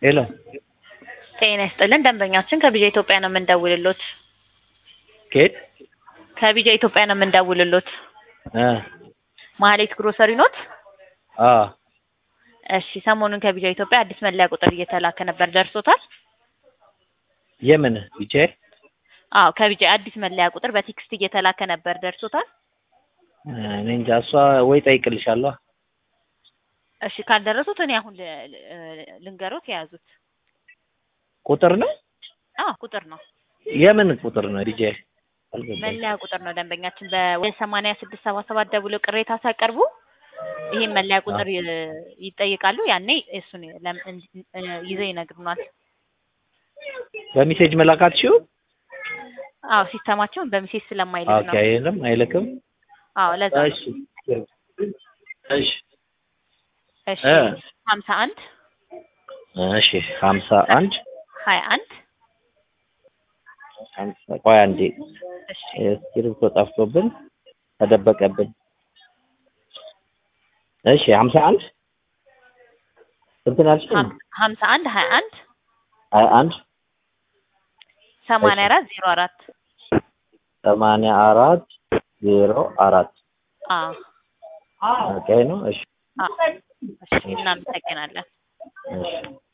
ሄሎ ጤና ይስጥልን ደንበኛችን ከቢጃ ኢትዮጵያ ነው የምንደውልሎት። ኬት ከቢጃ ኢትዮጵያ ነው የምንደውልሎት። እ ማህሌት ግሮሰሪ ኖት? አ እሺ ሰሞኑን ከቢጃ ኢትዮጵያ አዲስ መለያ ቁጥር እየተላከ ነበር ደርሶታል? የምን ቢቼ አዎ ከቢጃ አዲስ መለያ ቁጥር በቴክስት እየተላከ ነበር ደርሶታል? እኔ እንጃ እሷ ወይ ጠይቅልሻለሁ። እሺ ካልደረሱት እኔ አሁን ል- ል- ልንገሮት የያዙት። ቁጥር ነው አዎ ቁጥር ነው የምን ቁጥር ነው ዲጄ? አልገባኝም። መለያ ቁጥር ነው ደንበኛችን በሰማንያ ስድስት ሰባ ሰባት ደውሎ ቅሬታ ሲያቀርቡ ይህን መለያ ቁጥር ይ- ይጠይቃሉ። ያኔ እሱን ለም- እን- እ- ይዘው ይነግሩናል። በሜሴጅ መላካትሽው? አዎ ሲስተማቸውን በሚሴጅ ስለማይልክ ኦኬ ነው። አይልም አይልክም። አዎ ለዛ ነው። እሺ እሺ እሺ እ ሀምሳ አንድ እሺ ሀምሳ አንድ ሀያ አንድ ሀምሳ ቆይ አንዴ እሺ እስክሪብቶ ጠፍቶብን ተደበቀብን። እሺ ሀምሳ አንድ ስንት ነው ያልሽኝ? ሀም- ሀምሳ አንድ ሀያ አንድ ሀያ አንድ ሰማንያ አራት ዜሮ አራት ሰማንያ አራት ዜሮ አራት አዎ ኦኬ ነው። እሺ አዎ እሺ እናመሰግናለን። እሺ